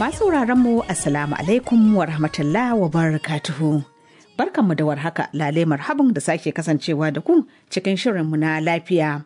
Masu mu Assalamu alaikum wa rahmatullah wa barakatuhu. Barkanmu da warhaka lale marhaban da sake kasancewa da ku cikin shirinmu na lafiya.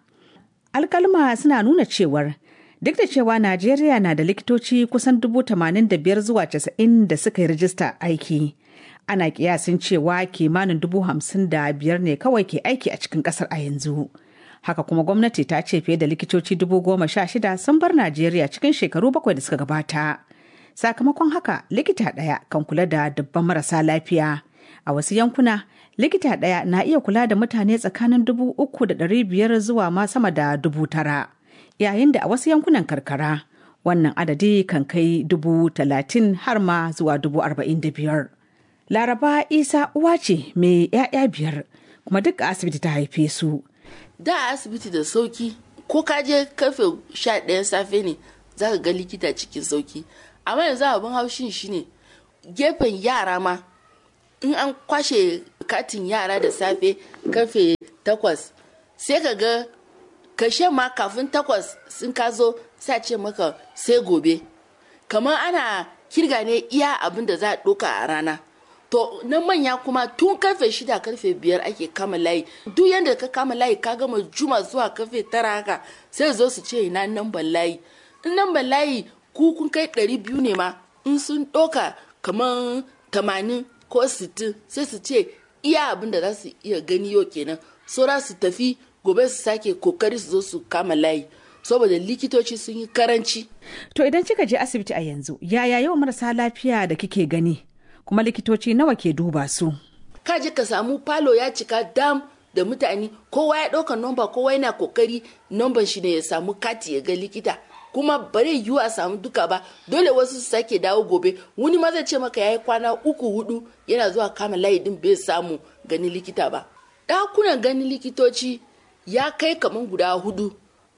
Alkalma suna nuna cewar duk da cewa Najeriya na da likitoci kusan dubu tamanin da biyar zuwa casa'in da suka yi rijista aiki. Ana kiyasin cewa kimanin dubu hamsin da biyar ne kawai ke aiki a cikin kasar a yanzu. Haka kuma gwamnati ta ce fiye da likitoci dubu goma sha shida sun bar Najeriya cikin shekaru bakwai da suka gabata. Sakamakon haka likita ɗaya kan kula da dubban marasa lafiya. A wasu yankuna likita ɗaya na iya kula da mutane tsakanin dubu uku da ɗari biyar zuwa ma sama da dubu tara. Yayin da a wasu yankunan karkara wannan adadi kan kai dubu talatin har ma zuwa dubu arba'in da biyar. Laraba Isa uwa ce mai 'ya'ya biyar kuma duk a asibiti ta haife su. Da asibiti da sauki ko ka je karfe sha ɗayan safe ne za ka ga likita cikin sauki. Amma yanzu abin haushin shine gefen yara ma in an kwashe katin yara da safe karfe takwas sai ka ga kashe ma kafin takwas sun ka zo sai ce maka sai gobe kamar ana kirga ne iya abin da za a ɗoka a rana to na manya kuma tun karfe shida karfe biyar ake kama layi duk yadda ka kama layi ka gama juma zuwa karfe tara haka sai zo su ce ina namban layi in namban layi ku kun kai ɗari biyu ne ma in sun ɗoka kamar tamanin ko sittin sai su ce iya abin da za su iya gani yau kenan saura su tafi gobe su sake kokari su zo su kama layi saboda likitoci sun yi karanci. To idan kika je asibiti a yanzu yaya yawan marasa lafiya da kike gani kuma likitoci nawa ke duba su? Ka je ka samu falo ya cika dam da mutane kowa ya ɗauka nomba kowa yana kokari nomban shi ne ya samu kati ya ga likita kuma bare yiwu a samu duka ba dole wasu su sake dawo gobe wani ma zai ce maka yayi kwana uku hudu yana zuwa kama layi din bai samu gani likita ba ɗakunan ganin likitoci ya kai kaman guda hudu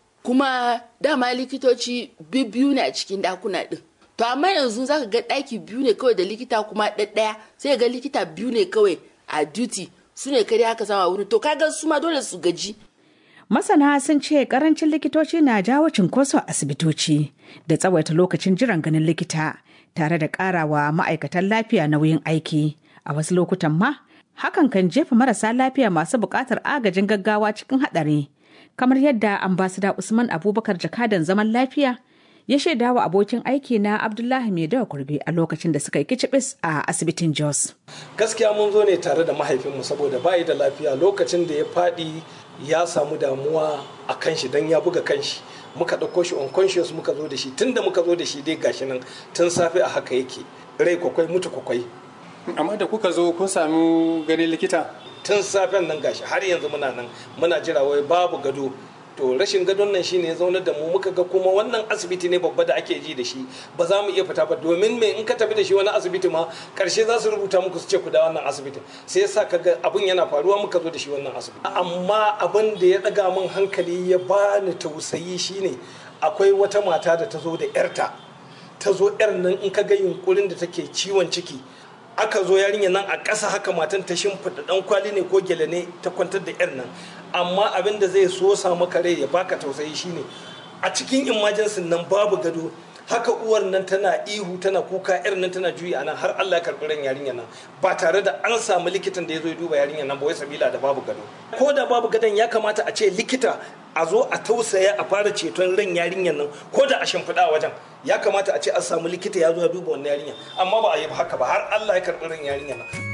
kuma dama likitoci biyu ne a cikin ɗakuna ɗin to amma yanzu zaka ga ɗaki biyu ne kawai da likita kuma ɗaɗɗaya sai ga likita biyu ne kawai a duty su ne kare aka sama wurin to kaga su ma dole su gaji Masana sun ce karancin likitoci na jawo cinkoso a asibitoci da tsawaita lokacin jiran ganin likita tare da karawa ma'aikatan lafiya nauyin aiki. A wasu lokutan ma, hakan kan jefa marasa lafiya masu buƙatar agajin gaggawa cikin haɗari. Kamar yadda ambasada Usman Abubakar jakadan zaman lafiya ya shaida wa abokin aiki na Abdullahi Maidawa Kurbe a lokacin da suka yi kicibis a asibitin Jos. Gaskiya mun zo ne tare da mahaifinmu saboda bayi da lafiya lokacin da ya faɗi ya samu damuwa a kan shi don ya buga kan shi muka ɗauko shi unconscious muka zo da shi tun da muka zo da shi dai gashi nan tun safe a haka yake rai kwakwai mutu kwakwai amma da kuka zo kun sami ganin likita tun safen nan gashi har yanzu muna nan muna jira wai babu gado to rashin gadon nan shine ya zaunar da mu muka ga kuma wannan asibiti ne babba da ake ji da shi ba za mu iya fita ba domin me in ka tafi da shi wani asibiti ma karshe za su rubuta muku su ce ku da wannan asibitin sai yasa kaga abin yana faruwa muka zo da shi wannan asibiti amma abin da ya daga min hankali ya bani tausayi shine akwai wata mata da ta zo da yarta ta zo yar nan in ka ga yunkurin da take ciwon ciki aka zo yarinya nan a ƙasa haka matan ta shimfiɗa ɗan kwali ne ko gele ne ta kwantar da yar nan amma abin da zai so sa maka rai ya baka tausayi shine a cikin emergency nan babu gado haka uwar nan tana ihu tana kuka yar nan tana juyi a nan har Allah ya karɓi ran yarinya nan ba tare da an samu likitan da ya zo ya duba yarinya nan ba wai sabila da babu gado ko da babu gadon ya kamata a ce likita a zo a tausaya a fara ceton ran yarinyar nan ko da a shimfiɗa wajen ya kamata a ce an samu likita ya zo ya duba wannan yarinya amma ba a yi haka ba har Allah ya karɓi ran yarinya nan